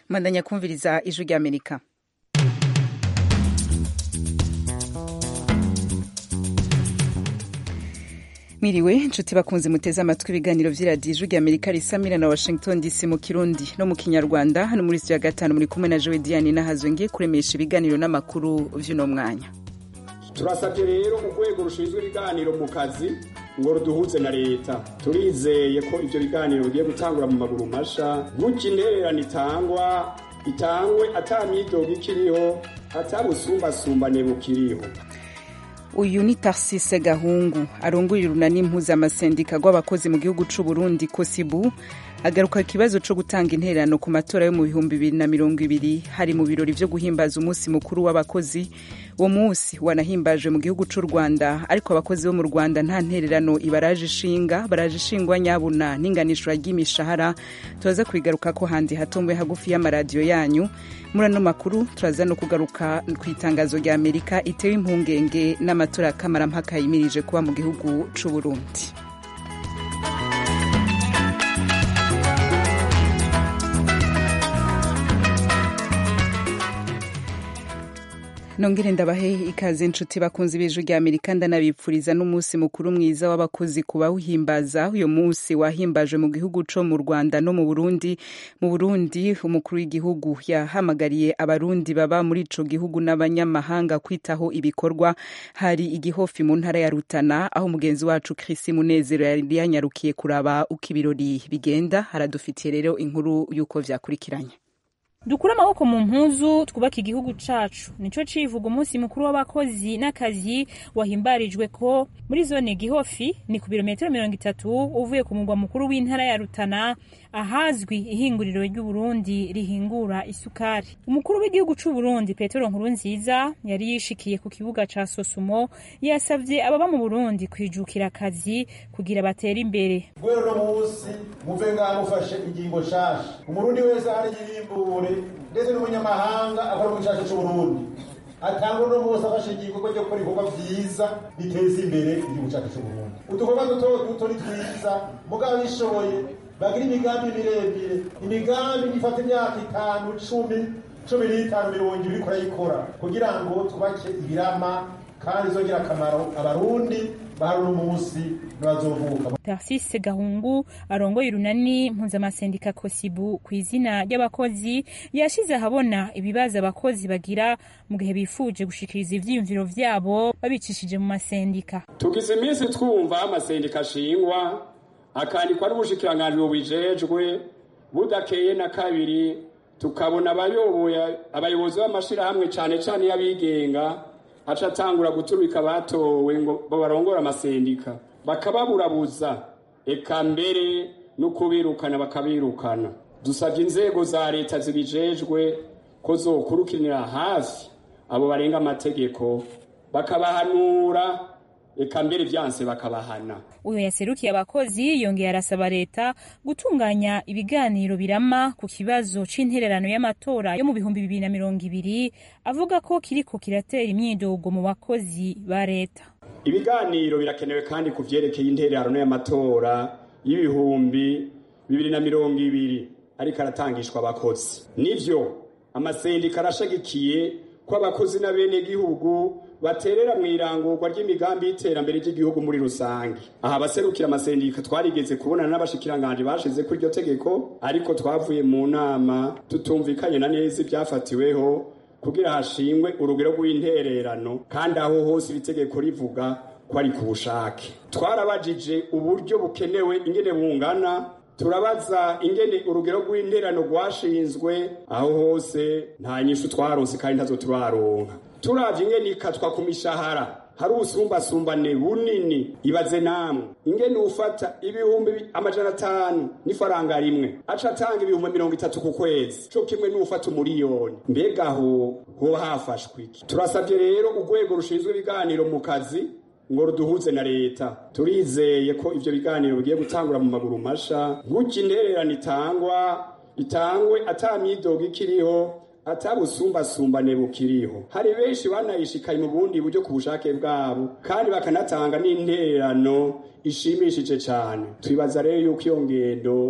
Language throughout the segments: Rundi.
mandanya kumviriza ijwi ry'amerika Miriwe nshuti bakunze muteze amatwi ibiganiro vy'iradiyo ijwi ry'amerika risamira na washington dc mu kirundi no mu kinyarwanda hano muri studio ya gatanu muri kumwe na jowe diane nahazwe ngiye kuremesha ibiganiro n'amakuru vy'uno mwanya turasabye rero urwego rushinzwe ibiganiro mu kazi ngo ruduhuze na leta turizeye ko ivyo biganiro bigiye gutangura mu maguru masha gutya intererano itangwa itangwe ata myidogo ikiriho ata busumbasumbane bukiriho uyu ni tarsise gahungu arongoye urunani mpuzamasendika rw'abakozi mu gihugu c'u burundi kosibu agaruka ikibazo co gutanga intererano ku matora yo mu bihumbi bibiri na mirongo ibiri hari mu birori vyo guhimbaza umunsi mukuru w'abakozi uwo munsi wanahimbajwe mu gihugu c'u rwanda ariko abakozi bo mu rwanda nta ntererano ibaraje ishinga baraje ishingwa nyabuna n'inganishwa ry'imishahara turaza kubigaruka ko handi hatomboye hagufi y'amaradiyo yanyu muri ano makuru turaza no kugaruka ku itangazo rya amerika itewe impungenge n'amatora ya kamarampaka yimirije kuba mu gihugu c'u burundi nongere ndabahe ikaze inshuti bakunze ibijwi rya amerika ndanabipfuriza n'umunsi mukuru mwiza w'abakozi ku bawuhimbaza uyu munsi wahimbajwe mu gihugu co mu rwanda no mu burundi mu burundi umukuru w'igihugu yahamagariye abarundi baba muri ico gihugu n'abanyamahanga kwitaho ibikorwa hari igihofi mu ntara ya rutana aho mugenzi wacu krisi munezero yari yanyarukiye kuraba uko ibirori bigenda haradufitiye rero inkuru y'uko vyakurikiranye dukure amaboko mu mpuzu twubake igihugu cacu nico civuga umunsi mukuru w'abakozi n'akazi wahimbarijwe ko muri zone gihofi ni ku birometero mirongo itatu uvuye ku mugwa mukuru w'intara ya rutana ahazwi ihinguriro ry'uburundi rihingura isukari umukuru w'igihugu c'uburundi petero nkurunziza yari yishikiye ku kibuga ca sosumo yasavye ababa mu burundi kwijukira akazi kugira batere imbere guhera uno munsi muve ngaha mufashe ingingo nshasha umurundi wese ahari yiyimbure ndetse n'umunyamahanga akora mu gishasha c'uburundi atanga uno munsi afashe ingingo ryo gukora ibikorwa vyiza biteza imbere igihugu cacu c'uburundi udukorwa duto duto ni twiza mugabo bishoboye bagira imigambi miremire imigambi ifata imyaka itanu cumi cumi n'itanu mirongo ibiri iriko arayikora kugira ngo twubake ibirama kandi izongera akamaro abarundi bahari uno munsi n'abazovuka tarsise gahungu arongoye urunani mpuzamasendika kosibu ku izina ry'abakozi yashize ahabona ibibazo abakozi bagira mu gihe bifuje gushikiriza ivyiyumviro vyabo babicishije mu masendika tugize iminsi twumva amasendika ashingwa akandikwa n'ubushikiranganji bubijejwe budakeye na kabiri tukabona abayoboye abayobozi b'amashirahamwe cane cane y'abigenga aca atangura guturika batowe ngo barongora amasendika bakababurabuza eka mbere no kubirukana bakabirukana dusabye inzego za leta zibijejwe ko zokurukinira hafi abo barenga amategeko bakabahanura eka mbere vyanse bakabahana uyo yaserukiye abakozi yongeye arasaba leta gutunganya ibiganiro birama ku kibazo c'intererano y'amatora yo mu bihumbi bibiri na mirongo ibiri avuga ko kiriko kiratera imyidogo mu bakozi ba leta ibiganiro birakenewe kandi ku vyerekeye intererano y'amatora y'ibihumbi bibiri na mirongo ibiri ariko aratangishwa abakozi nivyo amasendika arashagikiye ko abakozi n'abenegihugu baterera mu irangurwa ry'imigambi y'iterambere ry'igihugu muri rusange aha abaserukira amasendika twarigeze kubonana n'abashikiranganje bashize kuri iryo tegeko ariko twavuye mu nama tutumvikanye na neza ivyafatiweho kugira hashingwe urugero rw'intererano kandi aho hose iri tegeko rivuga ko ari ku bushake twarabajije uburyo bukenewe ingene bungana turabaza ingene urugero rw'intererano rwashinzwe aho hose nta nyishu twaronse kandi ntazo turaronka turavye ingene ikatwa ku mishahara hari ubusumbasumbane bunini ibaze namwe ingene ufata ibihumbi amajana atanu n'ifaranga rimwe aca atanga ibihumbi mirongo itatu ku kwezi co kimwe n'ufata umuriyoni mbega aho hoba hafashwe iki turasabye rero urwego rushinzwe ibiganiro mu kazi ngo ruduhuze na leta turizeye ko ivyo biganiro bigiye gutangura mu maguru masha gutya intererano itangwa itangwe ata myidogo ikiriho atabusumbasumbane bukiriho hari benshi banayishikaye mu bundi buryo ku bushake bwabo kandi bakanatanga n'intererano ishimishije cyane twibaza rero yuko iyo ngendo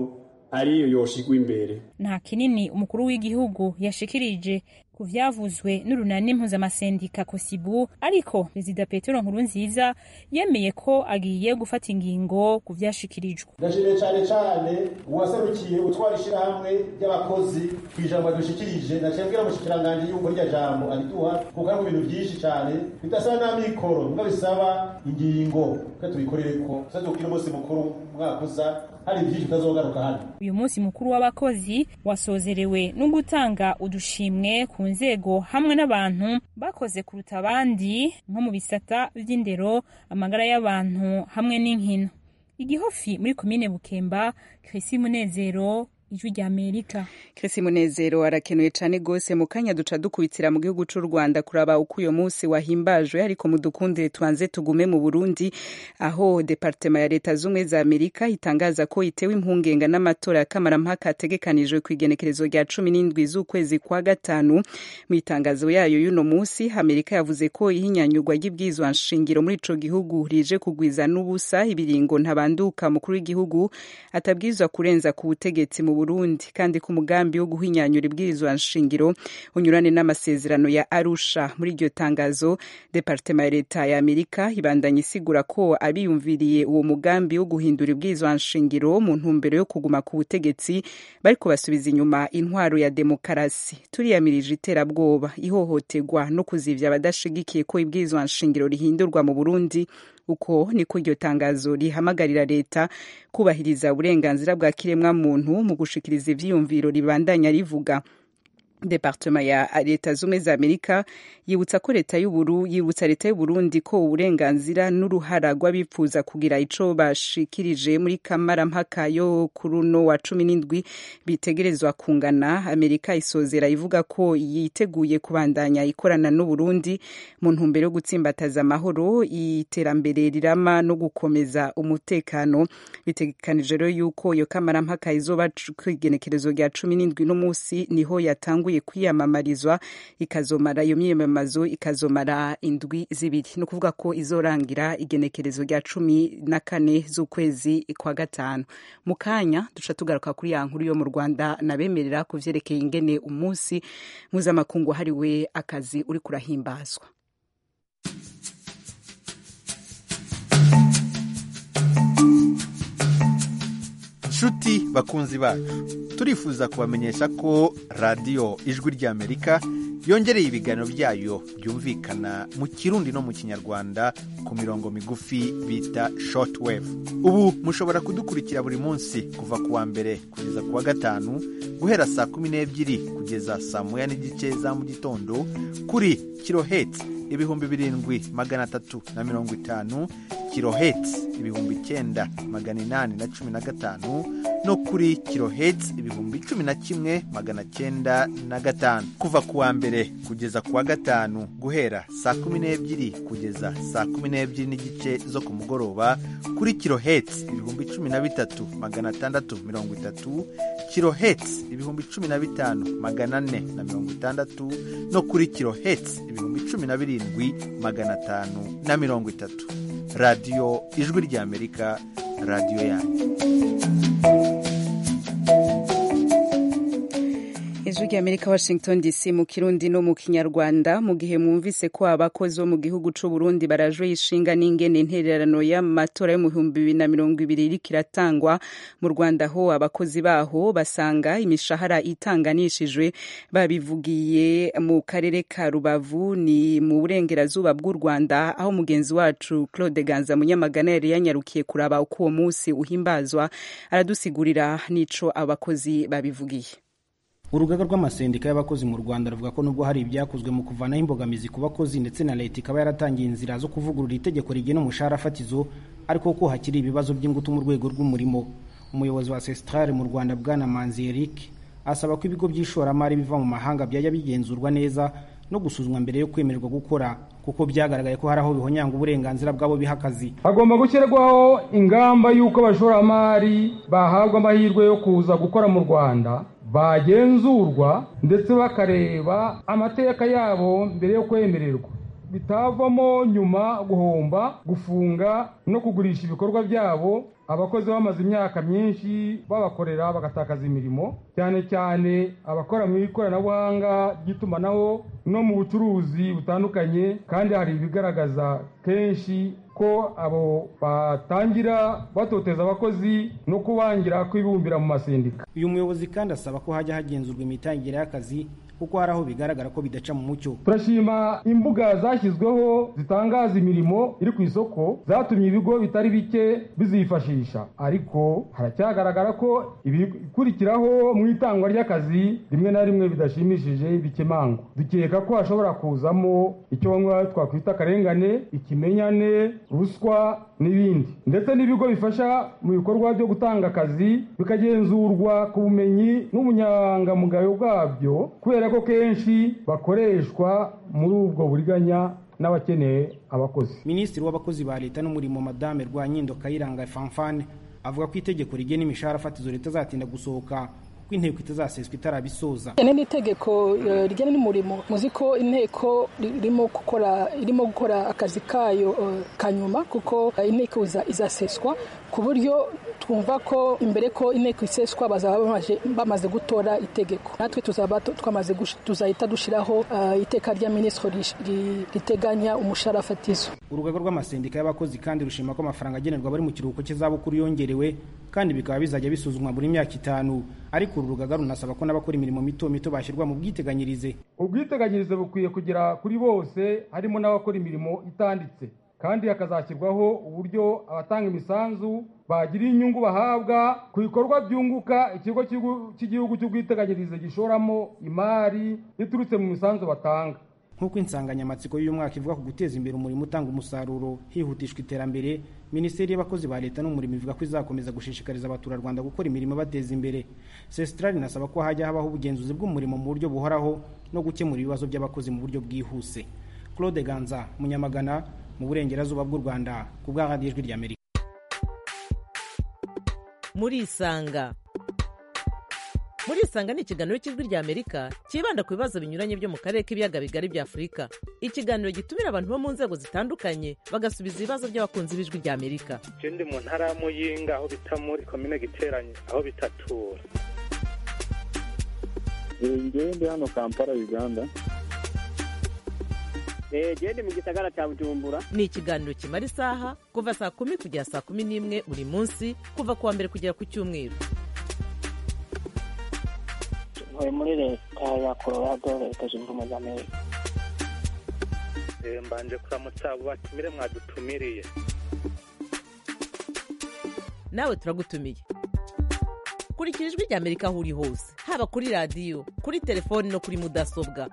ariyo yoshigwa imbere nta kinini umukuru w'igihugu yashikirije ku vyavuzwe n'urunani mpuzamasendika kosibu ariko perezida petero nkurunziza yemeye ko agiye gufata ingingo ku vyashikirijwe ndashimiye cyane cyane uwaserukiye utwara ishyirahamwe ry'abakozi ku ijambo dushikirije naciye mbwira mushikiranganje yuko rya jambo ariduha kuko ari mu bintu byinshi cyane bidasaba n'amikoro nubwo bisaba ingingo ko tubikorere ko tuzajya umunsi mukuru umwaka uza hari byinshi bitazogaruka hano uyu munsi mukuru w'abakozi wasozerewe no gutanga udushimwe ku nzego hamwe n'abantu bakoze kuruta abandi nko mu bisata vy'indero amagara y'abantu hamwe n'inkino igihofi muri komine bukemba krisi munezero ijwi rya amerika Krisi Munezero arakenuye cane gose mu kanya duca dukubitira mu gihugu c'u Rwanda kuraba uko uyo munsi wahimbajwe ariko mudukundire tubanze tugume mu Burundi aho departema ya leta zumwe za Amerika itangaza ko itewe impungenga n'amatora ya kamarampaka ategekanijwe ku igenekerezo rya cumi n'indwi z'ukwezi kwa gatanu mu itangazo yayo y'uno munsi Amerika yavuze ko ihinyanyurwa ry'ibwizwa nshingiro muri ico gihugu rije kugwiza n'ubusa ibiringo ntabanduka mukuru w'igihugu atabwirizwa kurenza ku butegetsi mu Burundi kandi ku mugambi wo guhinyanyura ibwirizwa nshingiro unyurane n'amasezerano ya Arusha muri iryo tangazo departema ya leta ya Amerika ibandanya isigura ko abiyumviriye uwo mugambi wo guhindura ibwirizwa nshingiro mu ntumbero yo kuguma ku butegetsi bariko basubiza inyuma intwaro ya demokarasi turiyamirije iterabwoba ihohoterwa no kuzivya abadashigikiye ko ibwirizwa nshingiro rihindurwa mu Burundi uko niko iryo tangazo rihamagarira leta kubahiriza uburenganzira bwa kiremwa muntu mu gushikiriza ivyiyumviro ribandanya rivuga departema ya leta zumwe za amerika yibutsa ko leta y'uburu yibutsa leta y'uburundi ko uburenganzira n'uruhara rw'abifuza kugira ico bashikirije muri kamarampaka yo kuruno wa cumi n'indwi bitegerezwa kungana amerika isozera ivuga ko yiteguye kubandanya ikorana n'uburundi mu ntumbero yo gutsimbataza amahoro iterambere rirama no gukomeza umutekano bitegekanije rero yuko iyo kamarampaka izoba kw'igenekerezo rya cumi n'indwi n'umunsi niho yatangwa yatanguye kwiyamamarizwa ikazomara iyo myiyamamazo ikazomara indwi zibiri ni ukuvuga ko izorangira igenekerezo rya cumi na kane z'ukwezi kwa gatanu mu kanya duca tugaruka kuri ya nkuru yo mu rwanda nabemerera ku vyerekeye ingene umunsi mpuzamakungu wahariwe akazi uri kurahimbazwa nshuti bakunzi bacu turifuza kubamenyesha ko radiyo ijwi ry'amerika yongereye ibiganiro byayo byumvikana mu kirundi no mu kinyarwanda ku mirongo migufi bita shortwave ubu mushobora kudukurikira buri munsi kuva ku wa mbere kugeza ku wa gatanu guhera saa kumi n'ebyiri kugeza saa moya n'igice za mu gitondo kuri kiloheti ibihumbi birindwi magana atatu na mirongo itanu kiloheti ibihumbi icyenda magana inani na cumi na gatanu no kuri kiloheti ibihumbi cumi na kimwe magana cyenda na gatanu kuva ku wa mbere kugeza ku wa gatanu guhera saa kumi n'ebyiri kugeza saa kumi n'ebyiri n'igice zo ku mugoroba kuri kiloheti ibihumbi cumi na bitatu magana atandatu mirongo itatu kiloheti ibihumbi cumi na bitanu magana ane na mirongo itandatu no kuri kiloheti ibihumbi cumi na birindwi magana atanu na mirongo itatu radiyo ijwi ry'amerika radiyo yanyu ijwi ry'amerika washington dc mu kirundi no mu kinyarwanda mu gihe mwumvise ko abakozi bo mu gihugu c'u burundi barajwe ishinga n'ingene intererano y'amatora yo mu bihumbi bibiri na mirongo ibiri iriko iratangwa mu rwanda ho abakozi baho basanga imishahara itanganishijwe babivugiye mu karere ka rubavu ni mu burengerazuba bw'u rwanda aho mugenzi wacu claude ganza munyamagana yari yanyarukiye kuraba uko uwo munsi uhimbazwa aradusigurira n'ico abakozi babivugiye urugaga rw'amasendika y'abakozi mu rwanda ruvuga ko nubwo hari ibyakozwe mu kuvanaho imbogamizi ku bakozi ndetse na leta ikaba yaratangiye inzira zo kuvugurura itegeko rigena umushahara fatizo ariko ko hakiri ibibazo by'ingutu mu rwego rw'umurimo umuyobozi wa sesitrare mu rwanda bwana manzi eric asaba ko ibigo by'ishoramari biva mu mahanga byajya bigenzurwa neza no gusuzumwa mbere yo kwemererwa gukora kuko byagaragaye ko hari aho bihonyanga uburenganzira bw'abo biha akazi hagomba gushyirwaho ingamba y'uko abashoramari bahabwa amahirwe yo kuza gukora mu rwanda bagenzurwa ndetse bakareba amateka yabo mbere yo kwemererwa bitavamo nyuma guhomba gufunga no kugurisha ibikorwa byabo abakozi bamaze imyaka myinshi babakorera bagatakaza imirimo cyane cyane abakora mu ikoranabuhanga ry'itumanaho no mu bucuruzi butandukanye kandi hari ibigaragaza kenshi ko abo batangira batoteza abakozi no kubangira kwibumbira mu masendika uyu muyobozi kandi asaba ko hajya hagenzurwa imitangire y'akazi kuko hari aho bigaragara ko bidaca mu mucyo turashima imbuga zashyizweho zitangaza imirimo iri ku isoko zatumye ibigo bitari bike bizifashisha ariko haracyagaragara ko ibikurikiraho mu itangwa ry'akazi rimwe na rimwe bidashimishije bikemangwa dukeka ko hashobora kuzamo icyo bamwe twakwita akarengane ikimenyane ruswa n'ibindi ndetse n'ibigo bifasha mu bikorwa byo gutanga akazi bikagenzurwa ku bumenyi n'ubunyangamugayo bwabyo kubera ko kenshi bakoreshwa muri ubwo buriganya n'abakeneye abakozi minisitiri w'abakozi ba leta n'umurimo madame rwanyindo kayiranga fanfane avuga ko itegeko rigena imishahara fatizo leta zatinda gusohoka ko inteko itazaseswa itarabisoza ene ni itegeko rigena n'umurimo muzi ko inteko irimo gukora irimo gukora akazi kayo kanyuma kuko inteko izaseswa ku buryo twumva ko imbere ko inteko iseswa bazaba bamaze gutora itegeko natwe tuzaba twamaze tuzahita dushyiraho iteka rya minisitiri riteganya umushahara fatizo urugaga rw'amasendika y'abakozi kandi rushima ko amafaranga agenerwa abari mu kiruhuko cy'izabukuru yongerewe kandi bikaba bizajya bisuzumwa buri myaka itanu ariko uru rugaga runasaba ko n'abakora imirimo mito mito bashyirwa mu bwiteganyirize ubwiteganyirize bukwiye kugera kuri bose harimo n'abakora imirimo itanditse kandi hakazashyirwaho uburyo abatanga imisanzu bagira inyungu bahabwa ku bikorwa byunguka ikigo cy'igihugu cy'ubwiteganyirize gishoramo imari iturutse mu misanzu batanga nk'uko insanganyamatsiko y'uyu mwaka ivuga ku guteza imbere umurimo utanga umusaruro hihutishwa iterambere minisiteri y'abakozi ba leta n'umurimo ivuga ko izakomeza gushishikariza abaturarwanda gukora imirimo bateza imbere sesitarari inasaba ko hajya habaho ubugenzuzi bw'umurimo mu buryo buhoraho no gukemura ibibazo by'abakozi mu buryo bwihuse claude ganza munyamagana mu burengerazuba bw'u rwanda ku bwa radiyo ijwi ry'amerika murisanga murisanga ni ikiganiro cy'ijwi ry'amerika cyibanda ku bibazo binyuranye byo mu karere k'ibiyaga bigari bya afurika ikiganiro gitumira abantu bo mu nzego zitandukanye bagasubiza ibibazo by'abakunzi b'ijwi ry'amerika ndi mu ntara ya muyinga aho bita muri komine giteranye aho bitatura ngewe ndi hano kampala uganda gende mu gisagara cya bujumbura ni ikiganiro kimara isaha kuva saa kumi kugera saa kumi n'imwe buri munsi kuva ku wa mbere kugera ku cyumweru ntuye muri leta ya colorado leta zunze ubumwe za amerika mbanje kuramutsa abo batumire mwadutumiriye nawe turagutumiye kurikira ijwi ry'amerika aho uri hose haba kuri radiyo kuri telefoni no kuri mudasobwa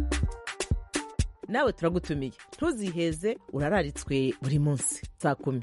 nawe turagutumiye ntuziheze urararitswe buri munsi saa kumi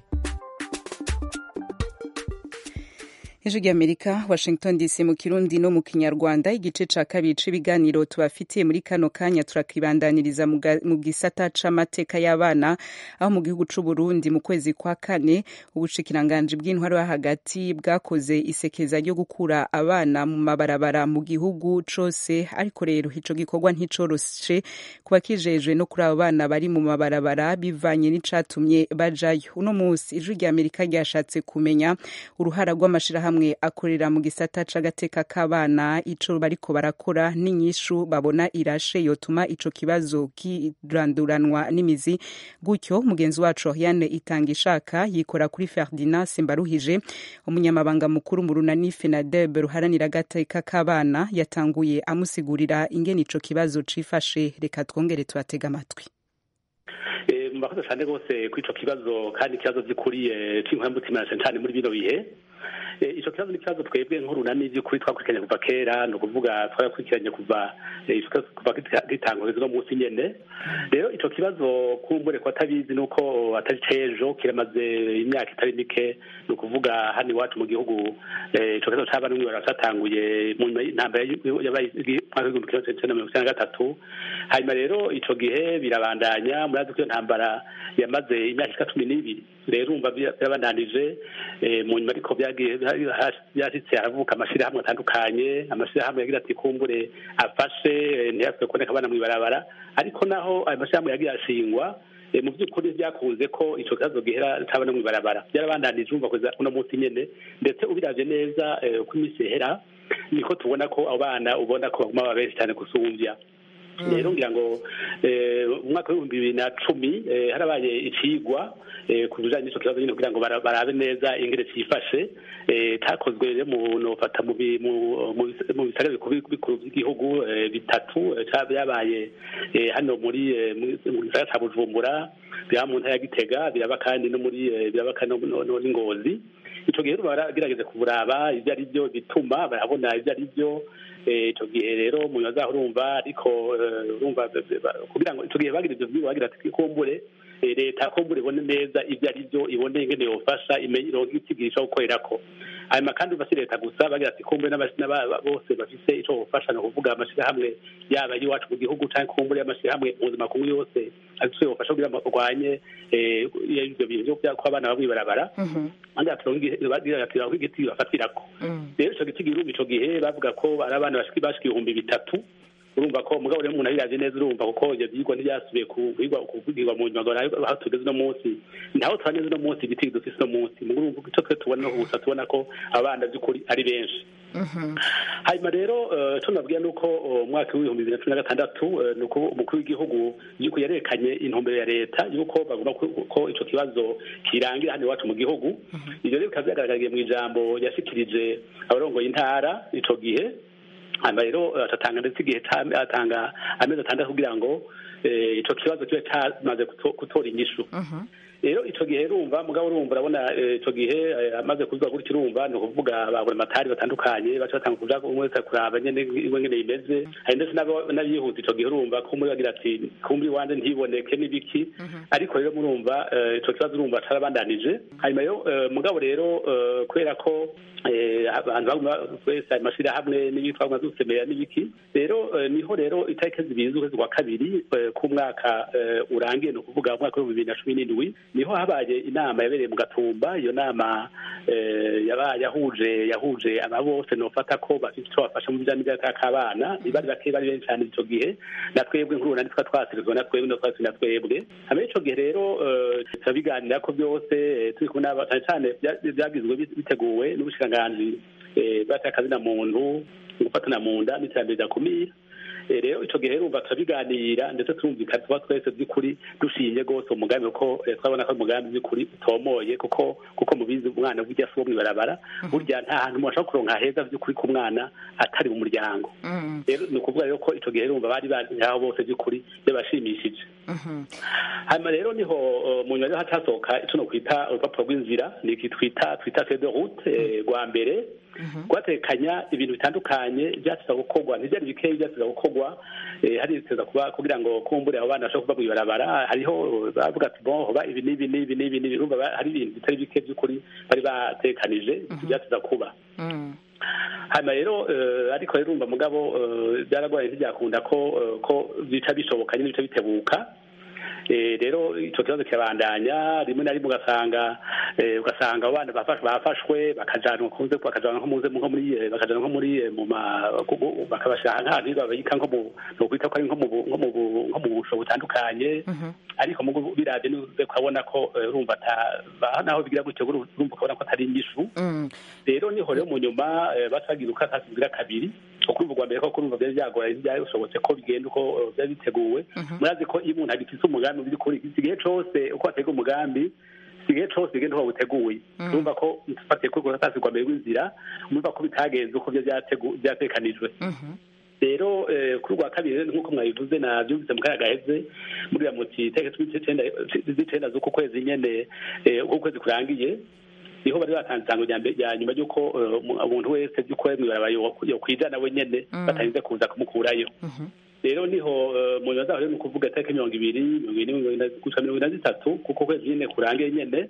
ijwi ry'amerika washington dc mu kirundi no mu kinyarwanda igice ca kabiri c'ibiganiro tubafitiye muri kano kanya turakibandaniriza mu gisata c'amateka y'abana aho mu gihugu c'uburundi mu kwezi kwa kane ubushikiranganji bw'intwaro yo hagati bwakoze isekeza ryo gukura abana mu mabarabara mu gihugu cose ariko rero ico gikorwa nticoroshe kuba kijejwe no kuri abo bana bari mu mabarabara bivanye n'icatumye bajayo uno musi ijwi ry'amerika ryashatse kumenya uruhara rw'amashirahamwe hamwe akorera mu gisata c'agateka k'abana ico bariko barakora n'inyishu babona irashe yotuma ico kibazo kiranduranwa n'imizi gutyo mugenzi wacu Yanne itanga ishaka yikora kuri Ferdinand Simbaruhije umunyamabanga mukuru mu runani FENADEB ruharanira agateka k'abana yatanguye amusigurira ingene ico kibazo cifashe reka twongere tubatega amatwi murakoze cyane rwose kuri ico kibazo kandi ikibazo gikuriye c'inkwambutima cyane muri bino bihe icyo kibazo ni ikibazo twebwe nk'urunani by'ukuri twakurikiranye kuva kera ni ukuvuga twarakurikiranye kuva kuva gitangwa no munsi nyene rero icyo kibazo kumbure ko atabizi nuko atari cejo kiramaze imyaka itari mike ni ukuvuga hano iwacu mu gihugu icyo kibazo c'abana n'umwe cyatanguye mu ntambara yabaye mwaka w'igihumbi kimwe magana cyenda mirongo icyenda na gatatu hanyuma rero icyo gihe birabandanya murazi ko iyo ntambara yamaze imyaka ishika cumi n'ibiri rero umva birabandanije mu nyuma ariko byagiye yashitse aravuka amashirahamwe atandukanye amashirahamwe yagira ati kumbure afashe ntiyapfe kuboneka abana mw'ibarabara ariko naho ayo mashirahamwe yagiye ashingwa mu by'ukuri byakunze ko ico kibazo gihera tabana mw'ibarabara byarabandanije umva kugeza uno munsi nyene ndetse ubiravye neza uko iminsi ihera niko tubona ko abo bana ubona ko baguma baba benshi cyane gusumvya rero ngira ngo umwaka w'ibihumbi bibiri na cumi harabaye icigwa ku bijanye n'ico kibazo nyine kugira ngo barabe neza ingene cifashe cakozwe rero mu nofata mu bisagara bikuru by'igihugu bitatu byabaye hano muri mu gisagara ca bujumbura biraba mu ntara ya gitega biraba kandi no muri biraba kandi n'ingozi ico gihe baragerageza kuburaba ivyo ari byo bituma barabona ivyo ari byo ico gihe rero umuntu azaho urumva ariko urumva kugira ngo ico gihe bagira ivyo vyigwa bagira ati kumbure leta kumbure ibone neza ivyo ari byo ibone ingene yofasha imenye ironke ikigirisha gukorerako hanyuma kandi basi leta gusa bagira ati kumbure bose bafise ico bofasha ni ukuvuga amashirahamwe yaba y'iwacu mu gihugu canke kumbure y'amashirahamwe mu buzima kumwe yose afise yofasha kugira ngo urwanye ivyo bintu vyo ko abana bamwe barabara bagira ati bagira igiti bafatirako rero ico giti girumba ico gihe bavuga ko ari abana bashika ibihumbi bitatu urumva ko mugabo rero umuntu abiravye neza urumva kuko ivyo vyigwa ntivyasubiye kuvugirwa mu nyuma aho tugeze uno munsi ntaho tuba neza uno munsi igiti dufise uno munsi mugo urumva ico twe tubona no gusa tubona ko abana vy'ukuri ari benshi hanyuma rero ico nabwiye ni uko umwaka w'ibihumbi bibiri na cumi na gatandatu ni uko umukuru w'igihugu yuko yarekanye intumbero ya leta yuko bagomba ko ico kibazo kirangira hano iwacu mu gihugu ivyo rero bikaba vyagaragariye mu ijambo yashikirije abarongoye intara ico gihe hanyuma rero atatanga ndetse igihe atanga amezi atandatu kugira ngo ico kibazo kibe camaze gutora inyishu rero ico gihe urumva mugabo urumva urabona ico gihe amaze kuvuga gutyo urumva ni ukuvuga babura amatari batandukanye baca batanga kuja umwe wese kuraba nyene iwe nyene imeze hari ndetse n'abihuta ico gihe urumva ko muri bagira ati kumbi wanje ntiboneke n'ibiki ariko rero murumva ico kibazo urumva carabandanije hanyuma rero mugabo rero kubera ko abantu wese ayo mashirahamwe n'ibitwa mazusemera n'ibiki rero niho rero itariki zibiri z'ukwezi kwa kabiri k'umwaka urangiye ni ukuvuga umwaka w'ibihumbi bibiri na cumi n'indwi niho habaye inama yabereye mu gatumba iyo nama yabaye yahuje yahuje aba bose nofata ko bafite icyo bafasha mu bijyanye n'imyaka k'abana bari bake bari benshi cyane icyo gihe na twebwe nkuru na twa twasirizwa na twebwe na twasi na twebwe hanyuma icyo gihe rero turabiganira ko byose turi kumwe n'aba cyane cyane byagizwe biteguwe n'ubushikiranganji bw'akazina muntu gufatana mu nda n'iterambere ryakumira rero ico gihe urumva turabiganira ndetse turumvikana tuba twese by'ukuri dushinye rwose umugambi kuko twabona ko umugambi by'ukuri utomoye kuko kuko mubizi umwana burya si uwo mw'ibarabara burya nta hantu umuntu ashobora kuronka heza by'ukuri ku mwana atari mu muryango rero ni ukuvuga rero ko ico gihe urumva bari ngaho bose by'ukuri byabashimishije hanyuma rero niho mu nyuma rero hacasohoka ico no kwita urupapuro rw'inzira ni iki twita twita feuille de route rwa mbere rwatekanya ibintu bitandukanye byateza gukorwa ntibyari bikeya byateza gukorwa hari biteza kuba kugira ngo kumbure abo bana bashobora kuva mu ibarabara hariho bavuga ati bon hoba ibi n'ibi n'ibi n'ibi n'ibi urumva hari ibintu bitari bike by'ukuri bari batekanije byateza kuba hanyuma rero ariko rero urumva mugabo byaragoye ntibyakunda ko ko bica bishoboka nyine bica bitebuka rero icyo kibazo kirabandanya rimwe na rimwe ugasanga ugasanga abana bafashwe bakajanwa kunze bakajanwa nko muze nko muri bakajanwa nko muri mu bakabashaka nk'ahantu babika nko mu no kwita ko ari nko mu nko mu nko mu busho butandukanye ariko mu biravye nuze kubona ko urumva naho bigira gutyo urumva ukabona ko atari inyishu rero niho rero mu nyuma basagira uko atasigira kabiri ukumva rwa mbere ko kurumva byari byagoye byashobotse ko bigenda uko byari biteguwe murazi ko iyo umuntu agifise umugambi biri kuri igihe cose uko atega umugambi igihe cose bigenda uko buteguye urumva ko dufatiye kuri urwo rwa mbere rw'inzira urumva ko bitagenze uko byatekanijwe rero kuri rwa kabiri nk'uko mwabivuze nabyumvise mu kanya gaheze muriya muti itariki z'icenda z'uku kwezi nyene uko ukwezi kurangiye niho bari batanze isango rya nyuma y'uko umuntu wese by'uko mw'ibarabara yokwijana we nyene batarinze kuza kumukurayo rero niho mu nyuma zaho rero ni ukuvuga itariki mirongo ibiri mirongo ine gusa mirongo ine na zitatu kuko kwezi nyene kurangiye nyene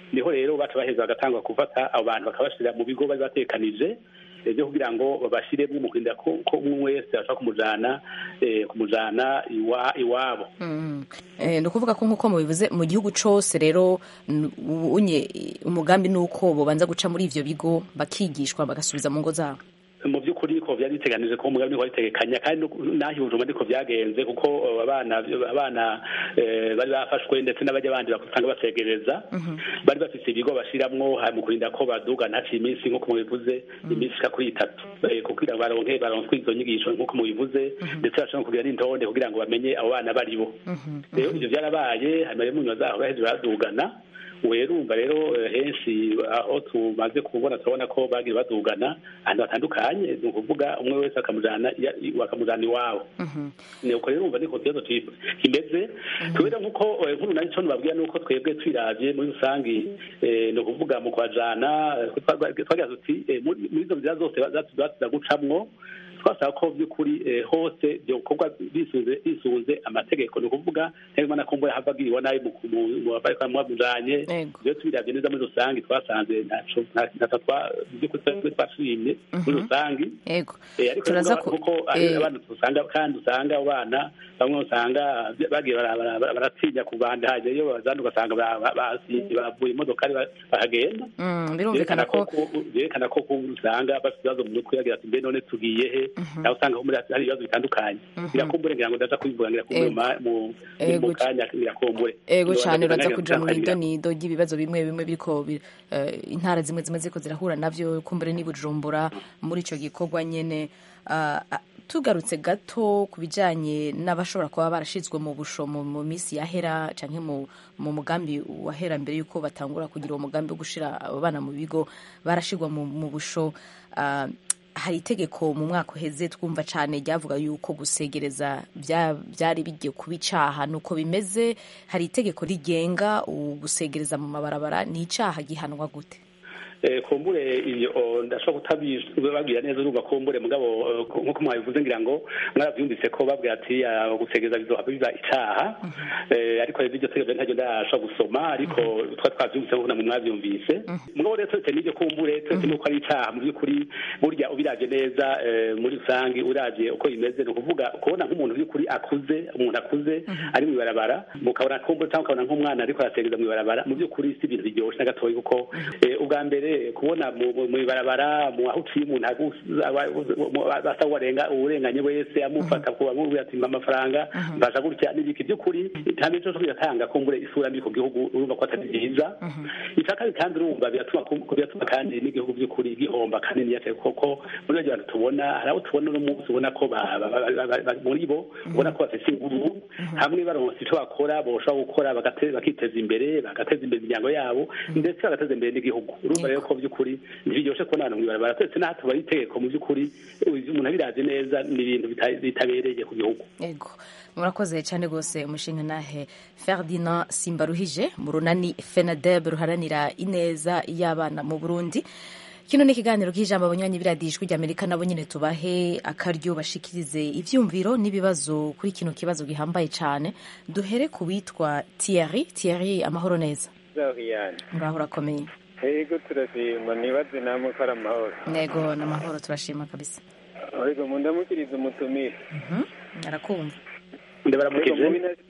niho rero baca baheza bagatangwa gufata abo bantu bakabashyira mu bigo bari batekanije eh, byo kugira ngo babashyiremo mu kurinda ko ko umwe wese ashobora kumujana eh, kumujana iwa- iwabo Mm. Eh, ni ukuvuga ko nk'uko mubivuze mu gihugu cose rero n- unye umugambi ni uko bobanza guca muri ivyo bigo bakigishwa bagasubiza mu ngo zabo mu by'ukuri ko byari biteganije ko umugambi wari bitegekanya kandi no- n'aho ibujumba ariko byagenze kuko eh, abana abana eh, bari bafashwe ndetse n'abajya bandi bakusanga basegereza bari bafite ibigo bashiramwo ha- mu kurinda ko baduga ntaciye iminsi nk'uko mubivuze iminsi ishika kuri itatu Eh, kugira ngo baronke baronswe izo nyigisho nk'uko mubivuze ndetse bashobora kugira n'intonde kugira ngo bamenye abo bana baribo rero ivyo byarabaye hanyuma rero mu nyuma zaho baheze baradugana werumva rero eh, henshi aho tumaze kubona turabona ko bagiye badugana ahantu hatandukanye ni ukuvuga umwe wese akamujana iya- i- bakamujana iwabo ni uko rero umva niko kibazo ki- kimeze kubera nk'uko eh, nkuru nari co nubabwira nuko twebwe twiravye muri rusangi eh, ni ukuvuga mu kwajana eh, twa- twagira tuti eh, muri muri izo nzira zose zatuza gucamwo twasaba ko by'ukuri eh, hose byokorwa bisunze bisunze amategeko ni ukuvuga ntibimana ko mbona hava agiriwe nabi mu mu- mu bari mwamujanye iyo tubiravye neza muri rusangi twasanze ntaco nta- ntaco twa by'ukuri twebwe twashimye muri rusangi yego Eh, ariko Turaza rero ku- kuko eh, abana usanga kandi usanga abo bana bamwe usanga bagiye bara- bara- bara- baratinya kubandanya iyo bazana ugasanga ba- ba- basi- bavuye imodokari ba- bahagenda Mm, birumvikana ko byerekana ko ku- usanga bafite ibibazo mu mutwe bagira ati mbe none tugiye he nawe usanga muri hari ibibazo bitandukanye birakumbure ngira ngo ndaza kubivuga ngira kumbure Ego. ma- mu Ego mu kanya birakumbure ego Ngira cyane ngo uraza ndaza kuja mu kubivuga idonido ry'ibibazo bimwe bimwe biriko bi- eh, intara zimwe zimwe ziriko zirahura navyo kumbure n'i bujumbura muri ico gikorwa nyene Ah, ah, tugarutse gato ku bijanye n'abashobora kuba barashizwe mu busho mu mu minsi yahera canke mu mu mugambi wahera mbere yuko batangura kugira uwo mugambi wo gushira abo bana mu bigo barashirwa mu mu busho Ah, hari itegeko mu mwaka uheze twumva cyane ryavuga yuko gusegereza bya- byari bigiye kuba icaha nuko bimeze hari itegeko rigenga gusegereza mu mabarabara ni icaha gihanwa gute Eh, kumbure iyo oh, ndashobora kutabibabwira neza urumva kumbure mugabo eh, nkuko mwabivuze ngira ngo mwarabyumvise ko babwira ati ah, gusegeza bizohava biba icaha Eh, ariko rero iryo tegeko ntaryo ndashobora gusoma ariko twari twavyumvise nkuko namwe mwavyumvise mugabo rero turetse n'iryo kumbure turetse n'uko ari icaha mu by'ukuri burya ubiravye neza eh, muri rusange uravye uko bimeze ni ukuvuga kubona nk'umuntu by'ukuri akuze umuntu akuze ari mu ibarabara mukabona kumbure cyangwa ukabona nk'umwana ariko arasegeza mu ibarabara mu by'ukuri si ibintu biryoshe na gatoya kuko eh, ubwa mbere kubona mu mu- mu ibarabara mu aho uciye umuntu agusa- aba- mu- asa uwarenga uwurenganye wese amufata ku amubwira ati mpa amafaranga mbasha gutya n'ibiki by'ukuri nta mico cyo biratanga kumbure isura mbi ku gihugu urumva ko atari byiza icya kabiri kandi urumva biratuma ku- biratuma kandi n'igihugu by'ukuri gihomba kanini yake kuko muri bajya bantu tubona hari abo tubona uno munsi ubona ko ba- ba- ba- ba- ba- muri bo ubona ko bafite inguvu hamwe baronse icyo bakora boshobora gukora bagate- bakiteza imbere bagateza imbere imiryango yabo ndetse bagateza imbere n'igihugu urumva rero ko by'ukuri ntibiryoshe kubona abantu mu ibarabara twese n'aho tubaye itegeko mu by'ukuri umuntu abirazi neza ni ibintu bita- bitabereye ku gihugu ego murakoze cyane rwose umushinga nahe ferdinand simbaruhije mu runani fenadeb ruharanira ineza y'abana mu burundi kino ni ikiganiro k'ijambo abanywanyi biradiye ijwi ry'amerika nabo nyine tubahe akaryo bashikirize ivyumviro n'ibibazo kuri kino kibazo gihambaye cyane duhere ku witwa thierry thierry amahoro neza Zahiyane. ngaho urakomeye Ego turashima nibaze namwe ko ari amahoro. nego n'amahoro turashima kabisa Ego mundamukiriza umutumire. arakumva ndabaramukije Ego, mu bintu-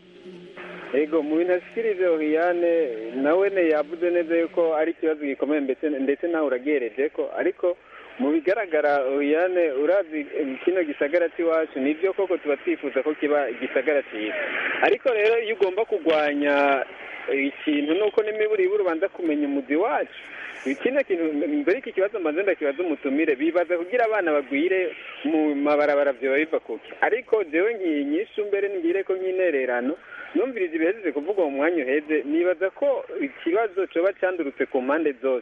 Ego mu bintu ashikirije Ohiyane nawe ne yavuze neza yuko ari ikibazo gikomeye ndetse ndetse nawe uragereje ko ariko mu bigaragara Ohiyane urazi eh, kino gisagara cy'iwacu nibyo koko tuba twifuza ko kiba igisagara cyiza ariko rero iyo ugomba kurwanya eh, ikintu nuko n'imiburiburi ubanza kumenya umuzi wacu ikindi kintu mbere iki kibazo mbanze ndakibaza umutumire bibaza kugira abana bagwire mu mabarabara vyoba biva kuki ariko jewe ngiye nyishu mbere ngire ko nk'intererano numviriza ibihejeje kuvuga mu mwanya uheze nibaza ko ikibazo coba candurutse ku mpande zose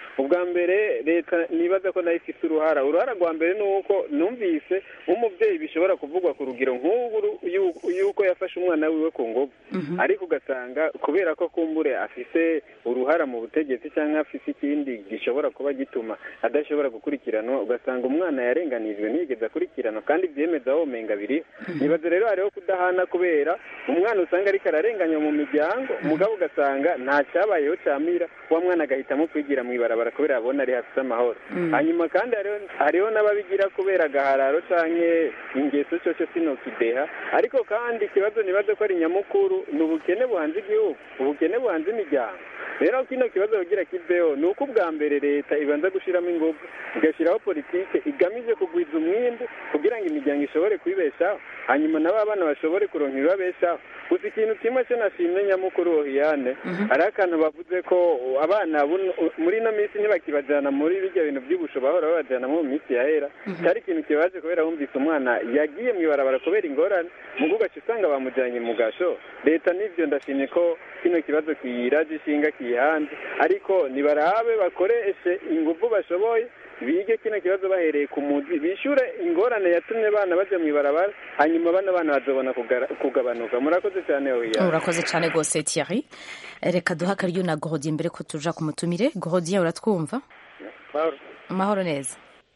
ubwa mbere leta nibaza ko nayo ifite uruhara uruhara rwa mbere ni uko numvise nk'umubyeyi bishobora kuvugwa ku rugero nk'ubu yuko yafashe umwana wiwe ku ngufu ariko ugasanga kubera ko kumbure afite uruhara mu butegetsi cyangwa afite ikindi gishobora kuba gituma adashobora gukurikiranwa ugasanga umwana yarenganijwe ntiyigeze akurikiranwa kandi byemeza aho menga biri nibaza rero hariho kudahana kubera umwana usanga ariko ararenganywa mu miryango umugabo ugasanga nta cyabayeho camira wa mwana agahitamo kwigira mu ibarabara kubera yabona ari hafite amahoro hanyuma kandi hariho n'ababigira kubera agahararo canke ingeso cyoco sinokideha ariko kandi ikibazo nibaze ko ari nyamukuru ni ubukene buhanze igihugu ubukene buhanze imiryango rero kino kibazo kugira kiveho ni uko ubwa mbere leta ibanza gushyiramo ingufu igashyiraho politike igamije kugwiza umwimbu kugira ngo imiryango ishobore kwibeshaho hanyuma nabo abana bashobore kuronka ibibabeshaho gusa ikintu kimwe cyo nashimye nyamukuru ohiyane hari akantu bavuze ko abana muri ino minsi ntibakibajyana muri bijya bintu by'ubusho bahora babajyana mu minsi yahera cyari ikintu kibaje kubera wumvise umwana yagiye mu ibarabara kubera ingorane mu ugaca usanga bamujyanye mu gasho leta n'ibyo ndashimye ko kino kibazo kiyiraje ishinga kiyihanze ariko nibarabe bakoreshe ingufu bashoboye bige kino kibazo bahereye ku muzi bishyure ingorane yatumye abana bajya mu ibarabara hanyuma bano bana bazabona kugabanuka murakoze cyane oya urakoze cyane rwose Thierry reka duha akaryo na Gordien mbere ko tuja ku mutumire Gordien uratwumva amahoro neza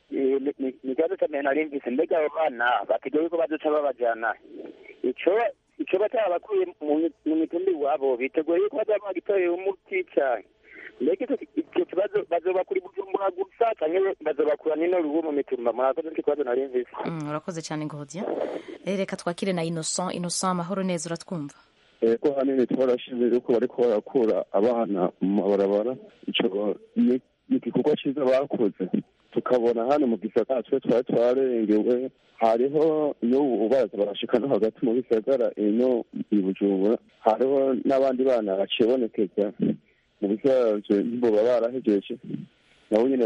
ni kibazo cyane nari mvise mbega abo bana bategewe ko bazoca babajyana ico ico bataba bakuye mu mitumbi iwabo biteguye yuko bazaba bagitorera umuti cyane mbega icyo kibazo bazoba kuri bujumbura gusa cyangwa bazobakura n'ino rubu mu mitumba murakoze nicyo kibazo nari mvise urakoze cyane Gordien reka twakire na Innocent Innocent amahoro neza uratwumva ego hanini twarashize yuko bariko barakura abana mu mabarabara ico ni igikorwa cyiza bakoze tukabona hano mu gisagara twe twari twarengewe hariho n'ubu baza barashika no hagati mu bisagara ino i bujumbura hariho n'abandi bana bacibonekeza mu bisanzwe ntiboba barahejeje nabo nyine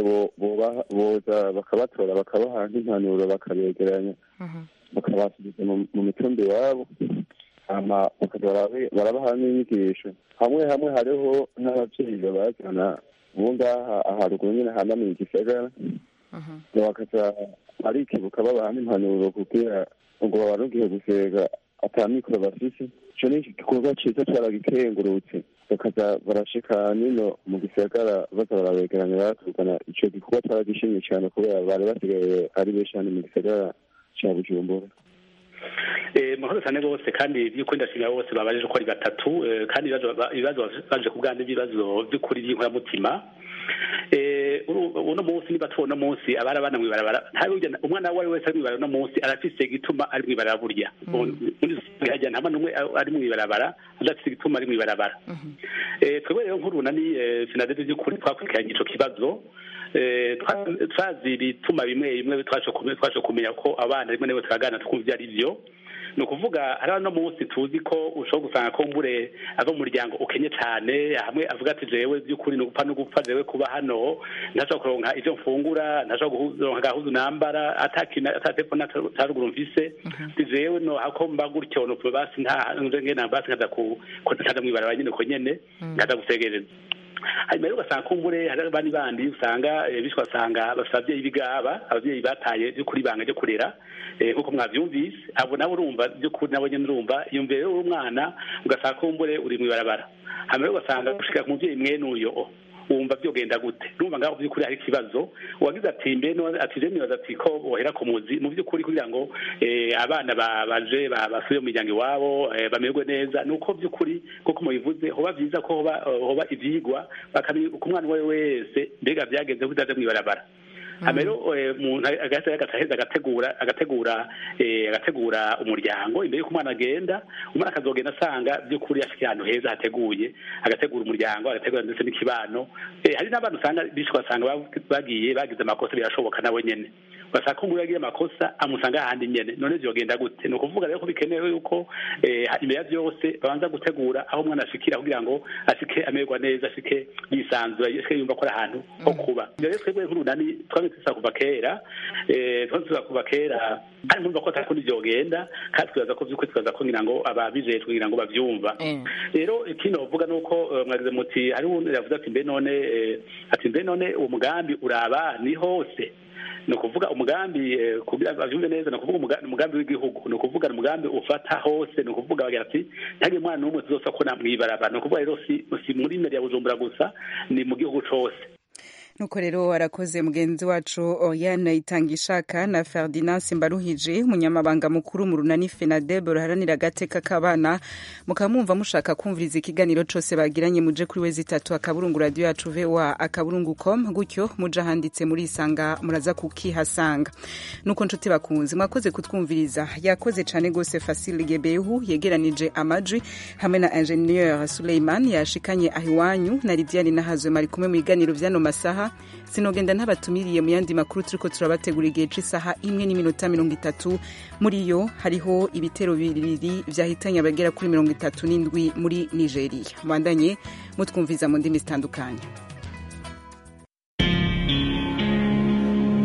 boza bakabatora bakabaha nk'impanuro bakabegeranya bakabasubiza mu mitumbi iwabo hama bakaza barabaha n'inyigisho hamwe hamwe hariho n'ababyeyi babazana ubu ngaha aharuguru nyine hanamiye igisagara bakaza barikibuka babaha n'impanuro kugira ngo babarugiye gusega atamikoro bafise ico ni igikorwa ciza caragikengurutse bakaza barashika nino mu gisagara baza barabegeranya baratugana ico gikorwa caragishimye cane kubera bari basigaye ari benshi hano mu gisagara ca bujumbura mahoro cyane rwose kandi by'uko ndashimira bose babajije uko ari batatu kandi ibibazo baje ku bwanjye ibibazo by'ukuri by'inkoramutima uno munsi niba tubona munsi abari abana mw'ibarabara umwana uwo ari wese ari mw'ibarabara uno munsi arafise igituma ari mw'ibarabara burya hajya nta mwana umwe ari mw'ibarabara adafise igituma ari mw'ibarabara twebwe rero nk'urunani sinadede by'ukuri twakurikiranye ico kibazo twazi ibituma bimwe bimwe twashe kumenya ko abana rimwe na turagana twumva ibyo ari byo ni ukuvuga hari no munsi tuzi ko ushobora gusanga ko mbure ava mu muryango ukenye cyane hamwe avuga ati jewe by'ukuri ni ugupfa no gupfa jewe kuba hano ntashobora kuronka ibyo mfungura ntashobora kuronka gahuzu nambara atatepfo ataruguru mfise ati jewe no hako mba gutyo no basi nta ngena basi nkaza ku kaza mwibaraba nyine ko nyene nkaza gusegereza hanyuma rero ugasanga kumbure hari abandi bandi usanga bishwa basanga bafite ababyeyi b'igaba ababyeyi bataye by'ukuri ibanga ryo kurera nk'uko mwabyumvise abo nabo urumva by'ukuri nabo nyine urumva iyo mbere rero umwana ugasanga kumbure uri mu ibarabara hanyuma rero ugasanga gushika ku mubyeyi mwene uyo wumva byogenda gute urumva ngaho by'ukuri hari ikibazo uwagize ati mbe ati je nibaza ati ko bohera ku muzi mu by'ukuri kugira ngo abana baje basubire mu miryango iwabo bamererwe neza ni uko by'ukuri kuko mubivuze hoba vyiza ko hoba hoba ivyigwa bakamenya ku mwana uwo ari wese mbega vyagenze ko utaje mw'ibarabara hama rero umuntu agaheza agategura agategura agategura umuryango imbere y'uko umwana agenda umwana akazogenda asanga by'ukuri afite ahantu heza hateguye agategura umuryango agategura ndetse n'ikibano hari n'abantu usanga bishwe basanga bagiye bagize amakosa birashoboka nabo nyene ugasanga ko umuntu yagiye amakosa amusanga ahandi nyene none vyogenda gute ni ukuvuga rero ko bikenewe yuko imbere ya vyose babanza gutegura aho umwana ashikira kugira ngo ashike amererwa neza ashike yisanzura ashike yumva ko ari ahantu ho kuba rero twebwe nk'urunani twari tuza kuva kera eh, twari tuza kuva kera kandi mwumva ko atakundi vyogenda kandi twibaza ko vy'ukuri twibaza ko ngira ngo ababijejwe kugira ngo bavyumva rero ikindi bavuga ni uko eh, mwagize muti hari uwundi yavuze ati mbe none eh, ati mbe none uwo mugambi uraba ni hose ni ukuvuga umugambi eh, kugira bavyumve neza ni ukuvuga umuga- umugambi w'igihugu ni ukuvuga ni umugambi ufata hose ni ukuvuga bagira ati ntihagire umwana n'umwe tuzosa ko namwibaraba ni ukuvuga rero si si muri meri ya bujumbura gusa ni mu gihugu cose nuko rero arakoze mugenzi wacu Oriane Itangishaka na Ferdinand Simbaruhije umunyamabanga mukuru mu runani FENADEB ruharanira agateka k'abana mukaba mwumva mushaka kumviriza ikiganiro cose bagiranye muje kuri wezi itatu akaburungu radio yacu VOA akaburungu com gutyo muje ahanditse muri isanga muraza kukihasanga nuko nshuti bakunzi mwakoze kutwumviriza yakoze cane gose Fasil Gebehu yegeranije amajwi hamwe na ingenieur Suleiman yashikanye ahiwanyu na Lidiane Nahazwe mari kumwe mu biganiro vyano masaha sinogenda ntabatumiriye mu yandi makuru turiko turabategura igihe c'isaha imwe n'iminota mirongo itatu muri yo hariho ibitero bibiri vyahitanye abagera kuri mirongo itatu n'indwi muri nigeria mubandanye mutwumviza mu ndimi zitandukanye